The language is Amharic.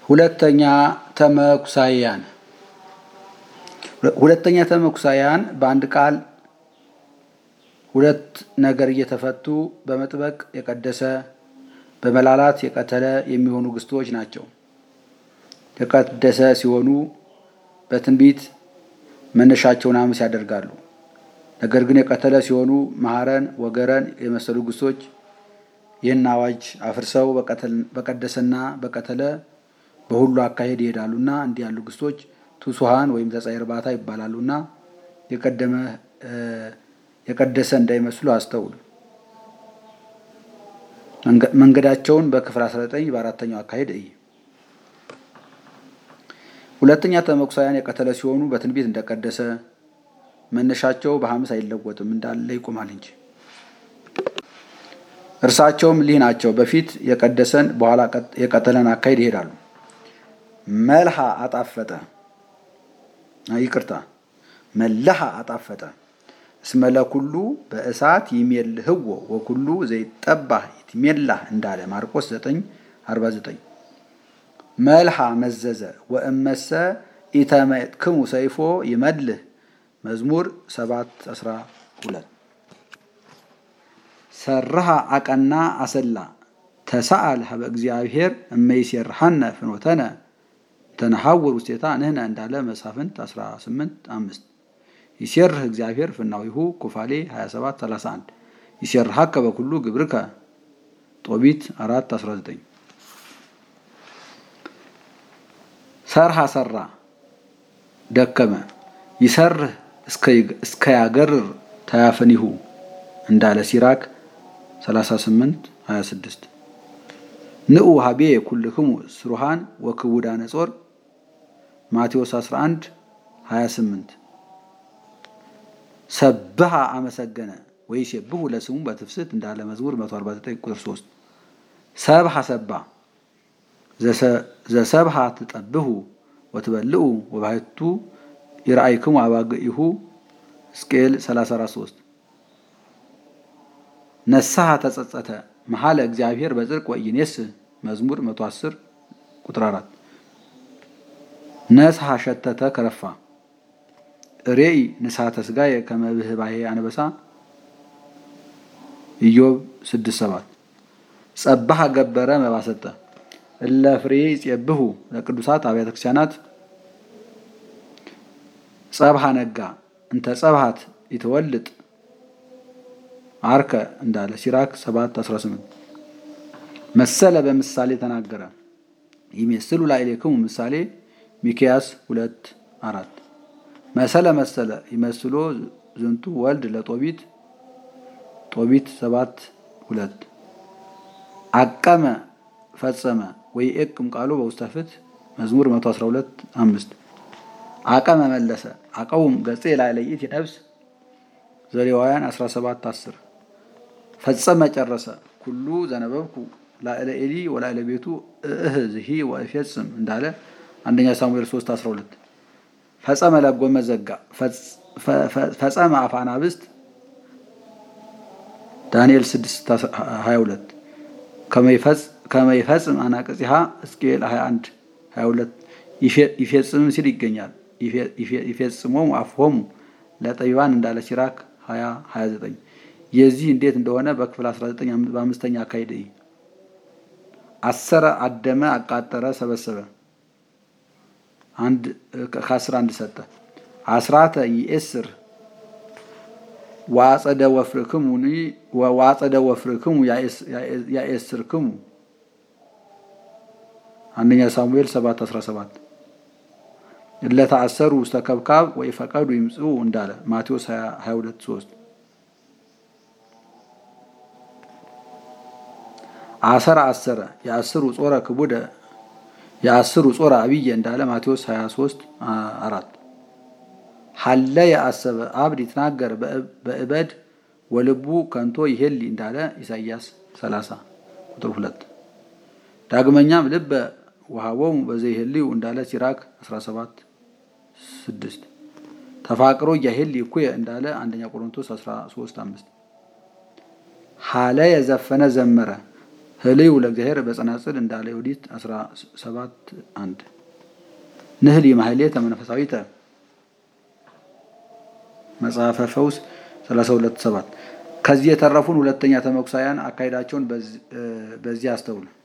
ሁለተኛ ተመኩሳያን ሁለተኛ ተመኩሳያን በአንድ ቃል ሁለት ነገር እየተፈቱ በመጥበቅ የቀደሰ በመላላት የቀተለ የሚሆኑ ግስቶች ናቸው። የቀደሰ ሲሆኑ በትንቢት መነሻቸውን ሐሙስ ያደርጋሉ። ነገር ግን የቀተለ ሲሆኑ መሐረን፣ ወገረን የመሰሉ ግስቶች ይህን አዋጅ አፍርሰው በቀደሰና በቀተለ በሁሉ አካሄድ ይሄዳሉና እንዲህ ያሉ ግስቶች ቱሱሃን ወይም ተጻይ እርባታ ይባላሉና የቀደመ የቀደሰ እንዳይመስሉ አስተውሉ። መንገዳቸውን በክፍል 19 በአራተኛው አካሄድ እይ። ሁለተኛ ተመኩሳያን የቀተለ ሲሆኑ በትንቢት እንደቀደሰ መነሻቸው በሐሙስ አይለወጥም እንዳለ ይቆማል እንጂ። እርሳቸውም ሊህ ናቸው። በፊት የቀደሰን በኋላ የቀተለን አካሄድ ይሄዳሉ። መልሃ አጣፈጠ፣ ይቅርታ መለሃ አጣፈጠ እስመለ ኩሉ በእሳት ይሜልህዎ ወኩሉ ዘይጠባህ ይትሜላህ እንዳለ ማርቆስ 9 49 መልሃ መዘዘ ወእመሰ ኢተመጥክሙ ሰይፎ ይመልህ መዝሙር 7 12 ሰርሃ አቀና አሰላ ተሰአል ሀበ እግዚአብሔር እመይሴርሐነ ፍኖተነ ተነሐውር ውስቴታ ንህነ እንዳለ መሳፍንት 18 5 ይሴርህ እግዚአብሔር ፍናዊሁ ኩፋሌ 27 31 ይሴርሐከ በኩሉ ግብርከ ጦቢት 4 19 ሰርሃ ሰራ ደከመ ይሰርህ እስከያገርር ተያፈኒሁ እንዳለ ሲራክ 38 26 ንዑ ሀቤ ኩልክሙ ስሩሃን ወክቡዳነ ጾር ማቴዎስ 11 28 ሰብሃ አመሰገነ ወይሴብሑ ለስሙ በትፍስት እንዳለ መዝሙር 149 ቁጥር 3 ሰብሃ ሰባ ዘሰብሃ ትጠብሑ ወትበልዑ ወባሕቱ ይርአይክሙ አባግኢሁ ሕዝቅኤል 34 ነስሐ ተጸጸተ መሐለ እግዚአብሔር በጽድቅ ወኢኔስ መዝሙር 110 ቁጥር 4 ነስሐ ሸተተ ከረፋ ሬኢ ንስሐተ ሥጋየ ከመ ብህባሄ አንበሳ ኢዮብ 6፥7 ጸባህ ገበረ መባሰጠ እለ ፍሬ ይጼብሑ ለቅዱሳት አብያተ ክርስቲያናት ጸብሃ ነጋ እንተ ጸብሃት ይተወልጥ አርከ እንዳለ ሲራክ 7:18 መሰለ በምሳሌ ተናገረ ይሜስሉ ላዕሌክሙ ምሳሌ ሚክያስ 2:4 መሰለ መሰለ ይመስሎ ዝንቱ ወልድ ለጦቢት ጦቢት 7:2 አቀመ ፈጸመ ወይ እቅም ቃሉ በውስተ ፍትሕ መዝሙር 112:5 አቀመ መለሰ አቀውም ገጼ ላዕለይት ነፍስ ዘሌዋውያን 17:10 ፈጸመ ጨረሰ ኩሉ ዘነበብኩ ላዕለ ኤሊ ወላዕለ ቤቱ እህ ዝሂ ወእፌጽም እንዳለ አንደኛ ሳሙኤል 3:12 ፈጸመ ለጎመ ዘጋ ፈጸመ አፋናብስት ዳንኤል 6:22 ከመይፈጽም አናቅጽሃ ሕዝቅኤል 21 22 ይፌጽምም ሲል ይገኛል። ይፌጽሞሙ አፍሆሙ ለጠቢባን እንዳለ ሲራክ 20 29 የዚህ እንዴት እንደሆነ በክፍል 19 በአምስተኛ አካሄድ አሰረ፣ አደመ፣ አቃጠረ፣ ሰበሰበ ከአስር አንድ ሰጠ። አስራተ ይእስር ዋጸደ ወፍርክሙ ዋጸደ ወፍርክሙ ያእስርክሙ አንደኛ ሳሙኤል 7 17 እለተአሰሩ ውስተ ከብካብ ወይ ፈቀዱ ይምጽኡ እንዳለ ማቴዎስ 22 3 አሰረ አሰረ የአስሩ ጾረ ክቡደ የአስሩ ጾረ አብየ እንዳለ ማቴዎስ 23 4 ሀለ የአሰበ አብድ ይትናገር በእበድ ወልቡ ከንቶ ይሄሊ እንዳለ ኢሳይያስ 30 ቁጥር 2 ዳግመኛም ልበ ወሃቦሙ በዘይሄልዩ እንዳለ ሲራክ 17 6 ተፋቅሮ እያሄል ይኩየ እንዳለ አንደኛ ቆሮንቶስ 13 5 ሀለ የዘፈነ ዘመረ ህልዩ ለእግዚአብሔር በጸናጽል እንዳለ ዮዲት 17 1 ንህሊ ማህሌተ መንፈሳዊተ መጽሐፈ ፈውስ 32 7 ከዚህ የተረፉን ሁለተኛ ተመኩሳያን አካሄዳቸውን በዚህ አስተውሉ።